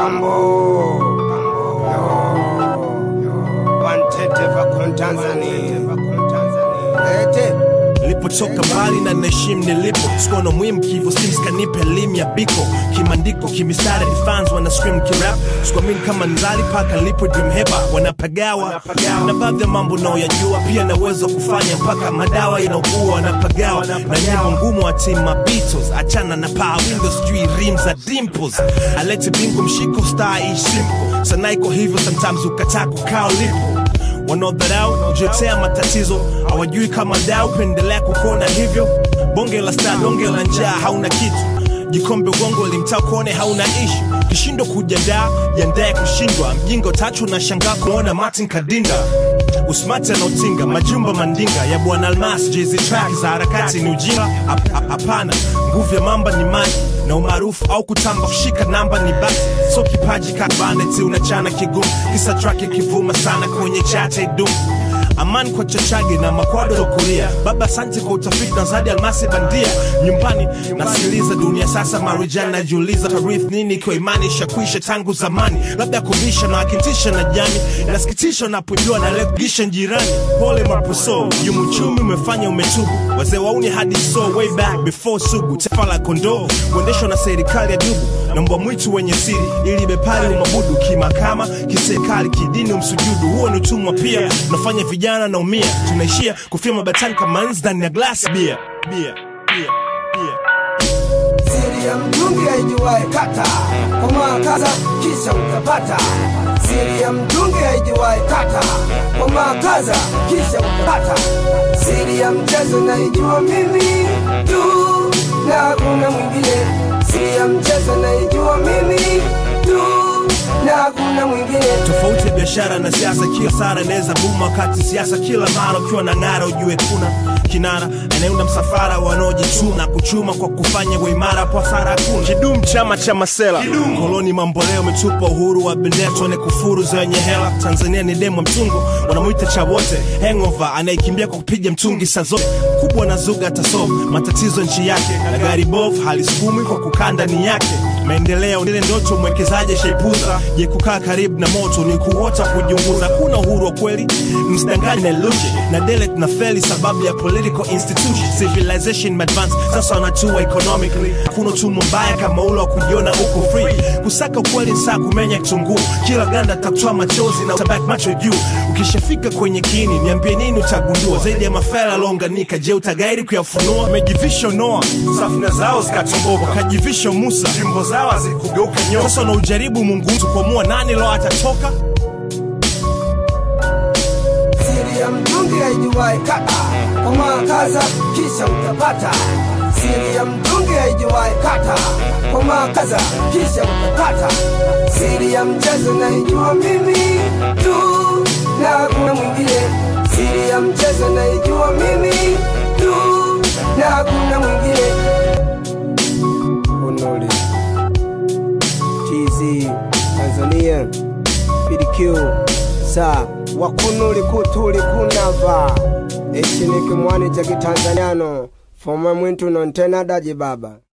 Kambo. Wantete vakon Tanzania. Ete. nilipotoka mbali na naheshimu nilipo sikuwa na muhimu kivo sims kanipe elimu ya biko kimandiko kimistari fans wana scream kirap sikuamini kama nzali paka nilipo dream heba wanapagawa na baadhi ya mambo naoyajua pia na uwezo wa kufanya mpaka madawa inaugua wanapagawa na nyimbo ngumu wa team Beatles achana na power windows sijui rim za dimples alete bingo mshiko star ish simple sana iko hivyo sometimes ukataa kukaa ulipo wanaodharau kujotea matatizo hawajui kama dau pendelea kukona hivyo bonge la star donge la njaa hauna kitu jikombe ugongo limtaa kuone hauna ishu kishindo kujadaa jandaye kushindwa mjingo tatu na shangaa kuona martin kadinda usmati anaotinga majumba mandinga ya bwana almas jezi track za harakati ni ujinga Hap- hap- hapana nguvu ya mamba ni maji na umaarufu au kutamba kushika namba ni basi so kipaji kabaneti unachana kigumu kisa track ikivuma sana kwenye chate dumu amani kwa chachage na makwado tokulia baba asante kwa utafiti na zadi almasi bandia nyumbani nasikiliza dunia sasa marijani najiuliza tarith nini ikiwa imani ishakwisha tangu zamani labda kubisha na wakintisha na jani nasikitisha unapojua na legisha jirani pole mapuso yumuchumi umefanya umetubu wazee wauni hadi so way back before sugu taifa la kondoo kuendeshwa na serikali ya dubu na mbwa mwitu wenye siri ili bepari umabudu kimakama kiserikali kidini umsujudu huo ni utumwa pia unafanya vijana naumia tunaishia kufia mabatani kama nzi ndani ya glasi bia bia bia bia Siri ya mtungi haijuwae kata, komaa kaza kisha utapata. Siri ya mtungi haijuwae kata, komaa kaza kisha utapata. Siri ya mchezo naijua mimi tu na hakuna mwingine. Siri ya mchezo naijua mimi tu na hakuna mwingine. tofauti ya biashara na siasa kila sara inaweza buma wakati siasa kila mara ukiwa na ngara ujue kuna kinara anayeunda msafara wanaojituma na kuchuma kwa kufanya uimara kwa sara hakuna kidum chama cha masela koloni mamboleo umetupa uhuru wa bendera tuone kufuru zenye hela tanzania ni demo mtungu wanamwita cha wote hangover anayekimbia kwa kupiga mtungi saa zote kubwa na zuga atasolve matatizo nchi yake na gari bovu halisukumi kwa kukaa ndani yake maendeleo ile ndoto mwekezaji shaipuza je kukaa karibu na moto ni kuota kujiunguza kuna uhuru wa kweli msidanganye na lushe na dele tuna feli sababu ya political institution civilization advance sasa wanatua economically hakuna utumwa mbaya kama ule wa kujiona uko free kusaka ukweli saa kumenya kitunguu kila ganda takutoa machozi na utabaki macho juu ukishafika kwenye kini niambie nini utagundua zaidi ya mafela aliounganika je utagairi kuyafunua mejivisha noa safina zao zikatomboka wakajivisha musa jimbo zao hazikugeuka nyoka sasa unaujaribu mungu kuamua nani lo atatoka Siri ya mtungi haijuwae kata, komaa kaza kisha utapata. Siri ya mtungi haijuwae kata, komaa kaza kisha utapata. Siri ya mchezo naijua mimi tu na hakuna mwingine. Siri ya mchezo naijua mimi tu na hakuna mwingine. Honole TZ Tanzania PDQ sa wakunuli kutuli kunava echiniki mwani cha kitanzaniano foma mwintu nontenadaji baba